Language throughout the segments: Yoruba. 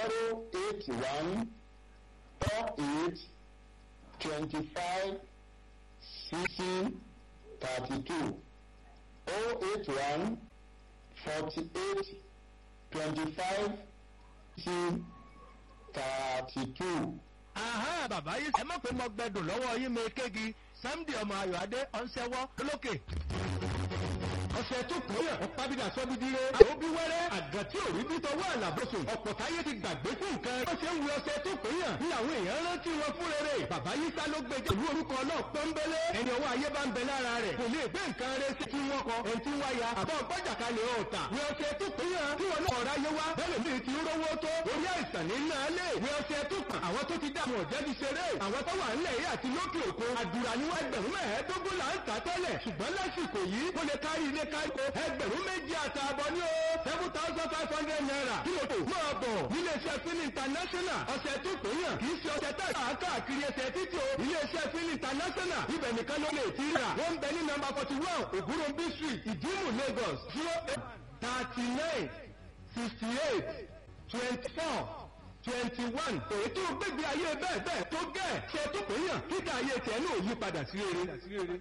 zero eight one four eight twenty five sixty thirty two oh eight one forty eight twenty five sixty thirty two. Aha bàbá yìí ẹ mọ̀ pé mo gbẹdùn lọ́wọ́ yín mi kéegi Sunday ọmọ Ayọ̀adé ọ̀nsẹ́wọ́ lókè. ọ̀sẹ̀ tó kọ́ yẹ̀ ọ̀pá bídà sọ́bídìrẹ. àwọn bí wẹ́rẹ́ àgà tí ò rí bí tọwọ́ àlàbọ̀sùn. ọ̀pọ̀ táyé ti gbàgbé fún nǹkan. wọ́n ṣe ń wí ọ̀sẹ̀ tó kọ́ yàn. ní àwọn èèyàn rántí wọn fún rere. bàbá yìí sá ló gbé jẹ́ ìlú orúkọ náà pọ́nbélé. ẹni ọwọ́ ayé bá ń bẹ lára rẹ̀. kò lè gbé nǹkan rẹ̀ sí kí wọ́n kọ. ẹni tí ń wáyà àbọ̀ gbọ́jàkalẹ̀ ọ̀tà. wí ọ̀sẹ̀ tó kọ́ yàn. kí wọn náà ráyé wá. bẹ́ẹ̀ mi ti rówó tó. orí àìsàn ní náà lè. wí ọ̀sẹ̀ tó kàn. àwọn tó ti dààmú ọ̀jẹ́ ti ṣeré. àwọn tó wà ńlẹ̀ yìí àti lókè òkun. àdúrà ni wọ́n ẹgbẹ̀rún mẹ́ẹ̀ẹ́dógún là ń tà tẹ́lẹ̀. ṣùgbọ́n lásìkò yìí ó lè kárí ilé káríko ẹgbẹ̀rún méjì àtààbọ̀ ní o seven thousand five hundred naira kí ló tó máa bọ̀ níléeṣẹ́ fin international ọ̀sẹ̀ tó pè yàn kì í ṣe ọ̀sẹ̀ tá a káàkiri ẹsẹ̀ títí o iléeṣẹ́ fin international ibẹ̀ nìkan ló lè ti rà wọ́n ń bẹ ní nọ́mbà forty one ògúnròmbí street ìdímù lagos zero eight thirty nine sixty eight twenty four twenty one èyí tó gbégbé ayé bẹ́ẹ̀ bẹ́ẹ̀ tó gẹ̀ ṣe tó pè yàn kíkà ayé tiẹ̀ náà yí padà sí rere.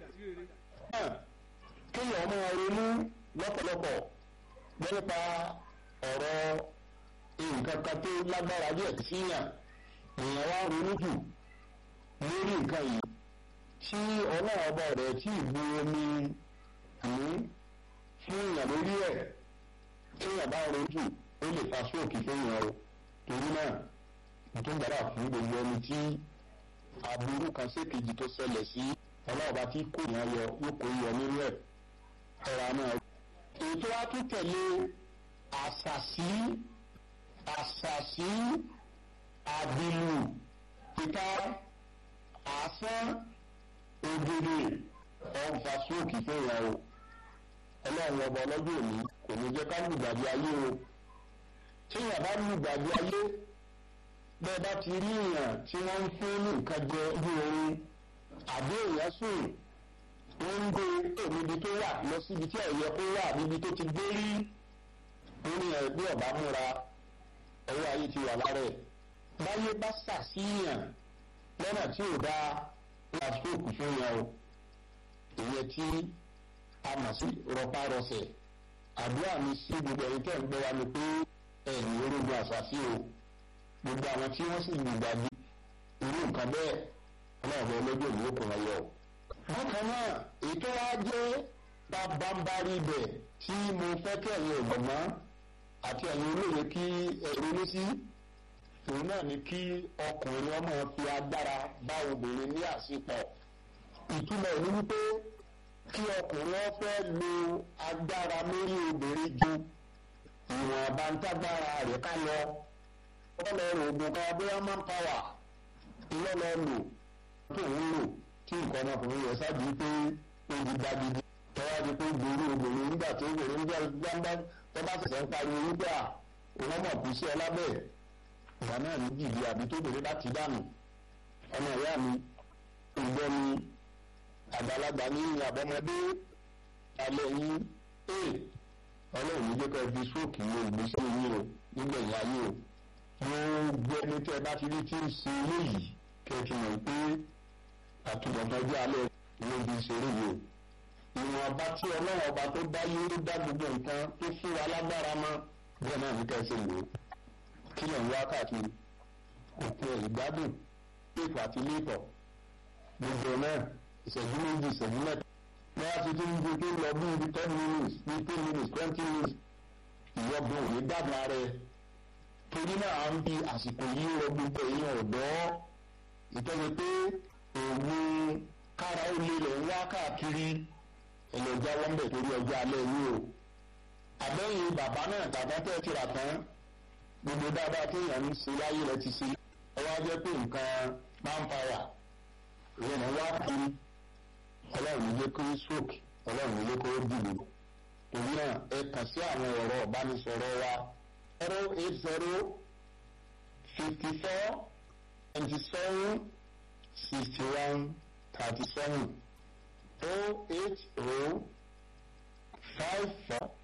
kéèyàn máa ronú lọ́pọ̀lọpọ̀ nípa ọ̀rọ̀ nǹkan kan tó lágbára díẹ̀ síyàn èèyàn wá ronú jù lórí nǹkan yìí tí ọlọ́run ọba rẹ̀ tí ìbu omi àmì fún èèyàn lórí ẹ̀ téèyàn bá ronú jù ó lè fa sóòkì fẹ́yàn o torí náà tó gbàdá fún gbogbo ẹni tí aburú kan sékejì tó ṣẹlẹ̀ sí ọlọ́ọ̀bá tí kò yàn yọ yóò kó yọ nínú ẹ̀ ẹ̀rọ náà. ètò wa tún tẹ̀lé àṣàṣì àṣàṣì àbìlù pípa àsán ògèdè ọ̀nfà sóòkì fẹ́yà o ọlọ́run ọba ọlọ́jọ́ òní kò ní jẹ́ ká lùgbàdì ayé o tíyàn bá lùgbàdì ayé bẹ́ẹ̀ bá ti rí èèyàn tí wọ́n ń fún ní nǹkan jẹ bí orin àbí èèyàn sùn wọ́n ń gbé níbi tó wà lọ síbi tí ẹ̀yẹ kó wà níbi tó ti gbé rí lórí ẹ̀ bí ọ̀bá múra ọwọ́ ayé ti wà lára ẹ̀ báyé bá ṣàṣìyàn lọ́nà tí ò dáa lásìkò fún yẹn o ìyẹn tí a mọ̀ sí rọpárọsẹ̀ àdúrà mi sí gbogbo ẹ̀yin tẹ̀ ń gbọ́ wa ni pé ẹ̀yìn orógun àṣàṣì o gbogbo àwọn tí wọ́n sì lùgbàdì irú nǹkan bẹ́ẹ̀ ọlọ́ọ̀bẹ ọlọ́jọ́ ìlú kò wọ́n yọ. bákan náà ètò wa jẹ́ bábámbárí ibẹ̀ tí mo fẹ́ kí ẹ̀yin ọ̀gbọ̀n àti ẹ̀yin olóye kí ẹ̀rọ ní sí òun náà ni kí ọkùnrin ọmọ fi agbára bá obìnrin ní àsìpọ̀ ìtumọ̀ ní wípé kí ọkùnrin ọ fẹ́ lo agbára lórí obìnrin ju ìwọ̀n àbántágbára rẹ̀ ká lọ ọlọ́run oògùn kan bóyá máa ń pàwà ìlọ́lọ́ lò tó ń lò tí nǹkan ọmọkùnrin rẹ̀ ṣáàjú pé ó di gbagidi tọ́wá di pé gbòòrò obìnrin nígbà tó obìnrin nígbà gbangba tó bá ṣẹ̀ṣẹ̀ ń pariwo wípé à òun mọ̀ kú sí ẹ lábẹ́ ìgbà náà ní jìbì àbí tó bèrè láti dànù ọmọ ìyá mi ìgbọ́ mi àgbàlagbà ní àbọ̀mọdé alẹ́ yín ee ọlọ́run ní jẹ́ ká fi sóòkì lo ìgbésí yín o nígbẹ̀yìn ayé o gbogbo ẹni tí ẹ bá ti rí tí ń ṣe eléyìí kẹ́ ẹ ti mọ̀ pé àtúbọ̀tán ọjọ́ alẹ́ ló fi ṣeré yìí o ìwọ̀n ọba tí ọlọ́run ọba tó dá yé ló dá gbogbo nǹkan tó fún wa lágbára mọ́ bẹ́ẹ̀ náà ní ká ẹ ṣe lò ó kí lè ń wá káàkiri òpin ẹ̀ ìgbádùn pèpè àti lẹ́tọ̀ gbogbo náà ìṣẹ́jú méjì ìṣẹ́jú mẹ́ta wọ́n á ti tún gbé tó lọ bí ibi ten minutes bí ten minutes twenty minutes ìyọ̀gbọ̀n ò ní dàgbà rẹ̀ torí náà à ń bi àsìkò yìí rọ gbogbo èèyàn ọ̀dọ́ ìtọ́jú pé òun kára ó lè rẹ̀ ń wá káàkiri ẹlẹ́jà wọ́n bẹ̀ torí ọjọ́ alẹ́ yìí o àbẹ́yìn bàbá náà tàbá tẹ́ ti rà tán gbogbo dáadáa téèyàn ń ṣe láyé rẹ ti ṣe ọwọ́ á jẹ́ pé nǹkan máa ń para ìyẹn náà wá kiri ọlọ́run ilé kó stroke ọlọ́run ilé kó dìbò torí náà ẹ kàn sí àwọn ẹ̀rọ ìbánisọ̀rọ̀ wa zero eight zero fifty four twenty seven sixty one thirty seven oh eight oh five four